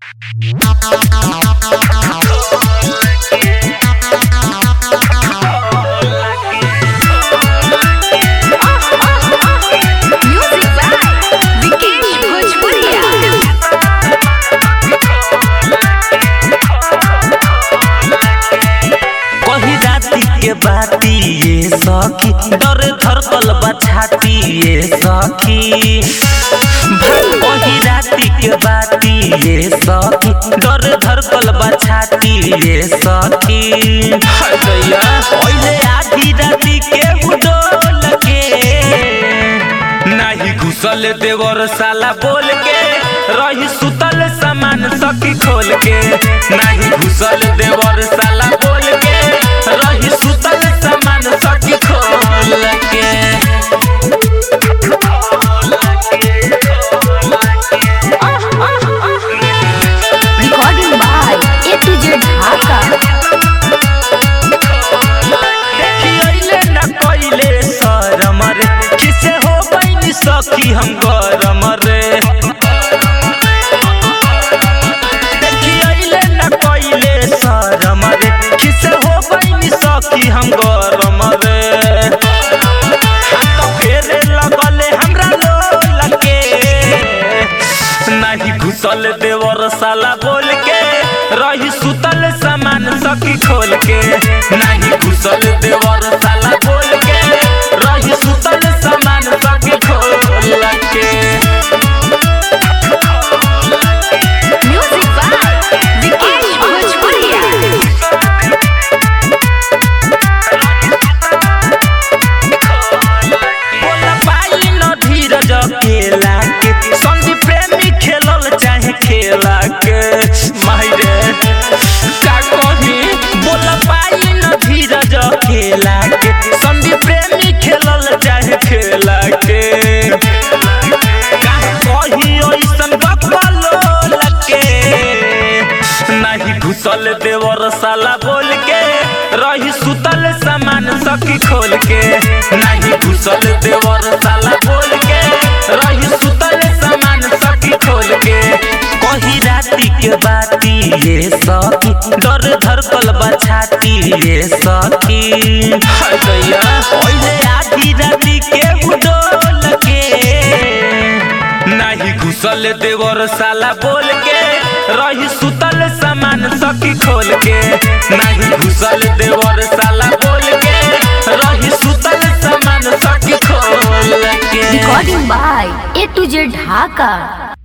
Music by Vikesh Bhojpuria. कही राती के बाती ये सखी डर धरकल बा छाती ये सखी कही राती के बाती ये सखी डर धरकल बा छाती ये सखी हटैया ओइले आधी राती के उडोल के नाही घुसल देवर साला बोल के रही सुतल सामान सखी खोल के नाही घुसल देवर साला बोल के रही सुतल सामान सखी खोल के Recording by A to Z Dhaka. देखियैले न कइले शरम रे किसे हो बैनी सखी हम गरम रे देखियैले न कइले शरम रे किसे हो बैनी सखी हम गरम रे हाथ फेरे लगले हमरा लोल के नाही घुसल देवर साला बोल के रही सुतल सामान सखी खोल के नाही घुसल देवर साला बोल के रही सुतल सामान सखी खोल के Music by Vikesh Bhojpuria. बोला पाई न धीरज खेला के संदीप प्रेमी खेलल चाहे खेला के माहिरे का कही बोला पाई न धीरज खेला के संदीप प्रेमी खेलल चाहे खेला के काहे कही ओइसन बकलो लके नाही घुसल देवर साला बोल के रही सुतल सामान सखी खोल के नाही घुसल देवर साला बोल के रही सुतल सामान सखी खोल के कही राती के बाती ये सखी डर धरकल बा छाती ये सखी हटैया ओइले आधी राती के उडोल के नाही घुसल देवर साला बोल के रही सुतल सामान सखी खोल के नाही घुसल देवर साला बोल के रही सुतल सामान सखी खोल के Recording by A to Z Dhaka.